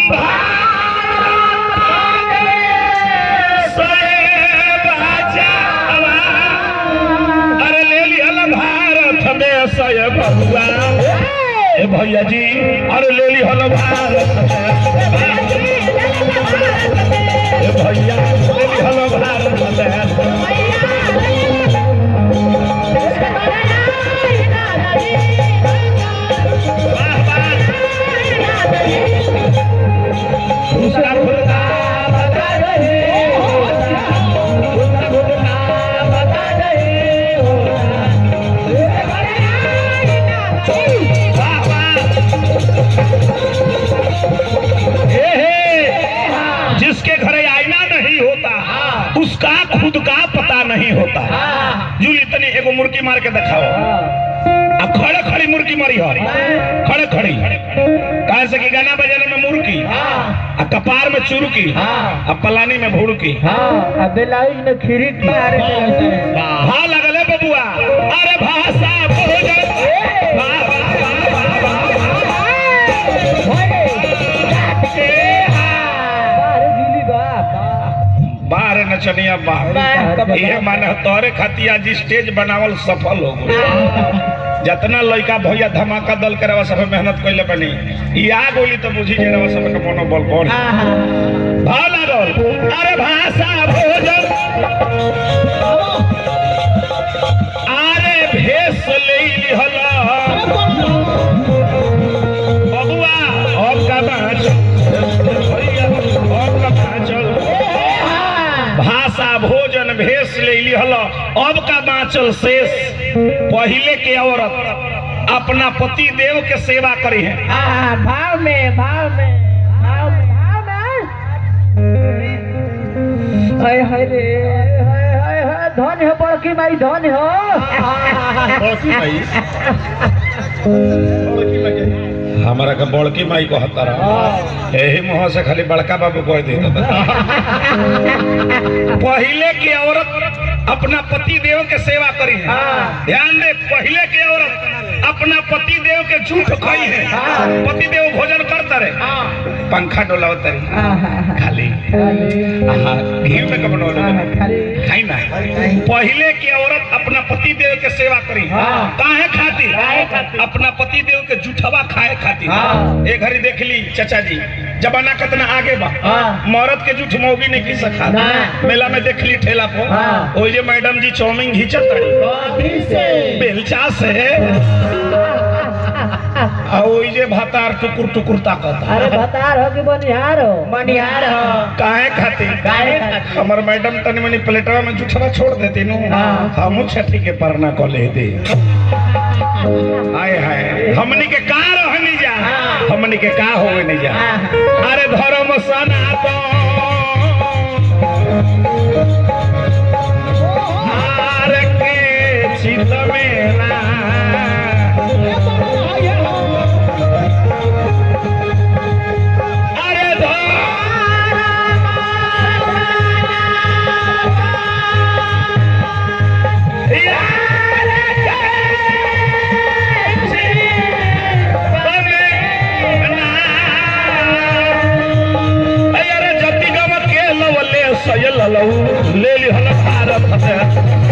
अरे ले लिहल भारत में सय बबुआ ए भैया जी अरे ले लिहल भारत में ए भैया ले लिहल भारत में दूसरा खुलता बता वाह वाह हे हे जिसके घर आईना नहीं होता उसका खुद का पता नहीं होता जूली तनी एगो मुर्गी मार के दिखाओ अब खड़े खड़ी मुर्गी मारी हो खड़े खड़ी कहे से कि गाना बजाने में मुर्गी आ कपार में चुरुकी आ पलानी में भुड़की में खीरी मारे हाँ लगल है बबुआ अरे भाषा भोजन वाह, वाह, वाह, वाह, वाह, वाह। ए हाँ। बाहर नचनिया बाहर ये माने तोरे खातिर आज स्टेज बनावल सफल हो गई जितना लड़का भैया धमाका दल के रवा सब मेहनत कैले बनी ई आ गोली तो बुझी जे रवा सब के मनोबल बढ़ भाव लागल अरे भाषा भोजन अरे भेष ले लिहल बबुआ अब का बाँच भैया अब का बाँचल भाषा भोजन भेष ले लिहल अब का बाँचल शेष पहले के औरत अपना पति देव के सेवा करी है भाव में भाव में भाव में भाव में हाय हाय रे हाय हाय हाय धन हो बड़की माई धन हो हमारा का बड़की माई को हतारा यही मुँह से खाली बड़का बाबू कह देता पहले की औरत अपना पति देव के सेवा करी है ध्यान दे पहले की औरत अपना पति देव के झूठ खाई है पति देव भोजन करता रहे पंखा डोलावत रही खाली हाँ, घी में कब डोले है ना पहले की औरत अपना पति देव के सेवा करी काहे खातिर अपना पति देव के जूठवा खाए खातिर एक घड़ी देख ली चाचा जी जमाना कितना आगे बा मरद के जूठ मौगी नहीं की सका मेला में देख ली ठेला पर ओइ जे मैडम जी चाउमीन घींचत तारी बेलचा से आ ओइ जे भातार टुकुर टुकुर ताकत अरे बतार हो कि बनिहार हो बनिहार हो काहे खातिर काहे खातिर? हमर मैडम तनी मनी प्लेटवा में जूठवा छोड़ देती नु हाँ। हमू छठी के परना को ले दे हाय हाय हमनी के का रहनी जा हमनी के का होवे नहीं जा अरे धर्म सनातन हार के चित में ना अरे ले ली हल भारत से